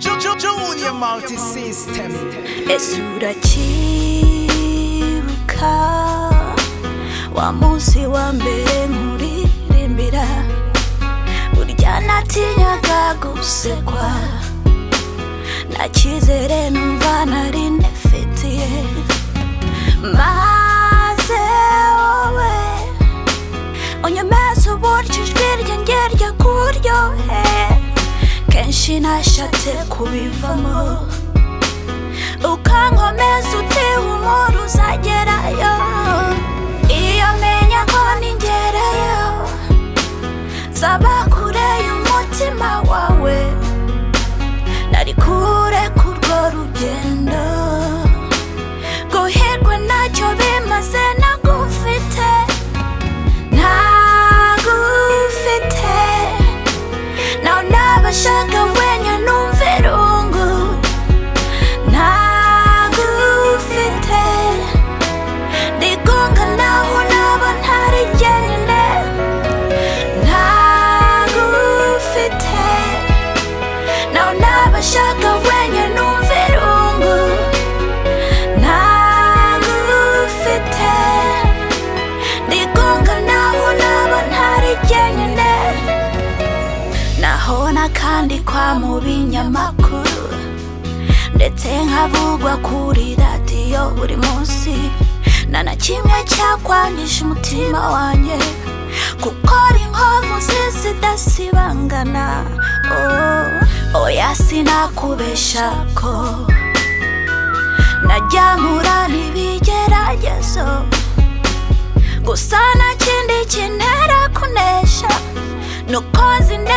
Junior Multi System. ese uracyibuka wa munsi wa mbere nkuririmbira burya natinyaga gusekwa nta cyizere numva nari nifitiye maze wowe unyemeza uburyo ijwi rye ngerya kuryohe kenshi nashatse kubivamo ukankomeza uti humura uzagerayo iyo menya ko ningerayo nzaba kure y'umutima wawe nari kure kurwo rugendo guhirwa ntacyo bimaze nagufite ntagufite nawe nabashaka wenya numva irungu ntagufite ndigunga naho naba ntari jyenyine ntagufite naho nabashaka wenya numva irungu ntagufite ndigunga naho naba ntari jyenyine nahona kandi kwa mu binyamakuru ndetse nkavugwa kuri radiyo buri munsi nta na kimwe cyakwangisha umutima wanjye gukora inkovu zidasibangana oh, oya sinakubesha ko najyamura n'ibigeragezo gusa nta kindi kintera kunesha nuko nzi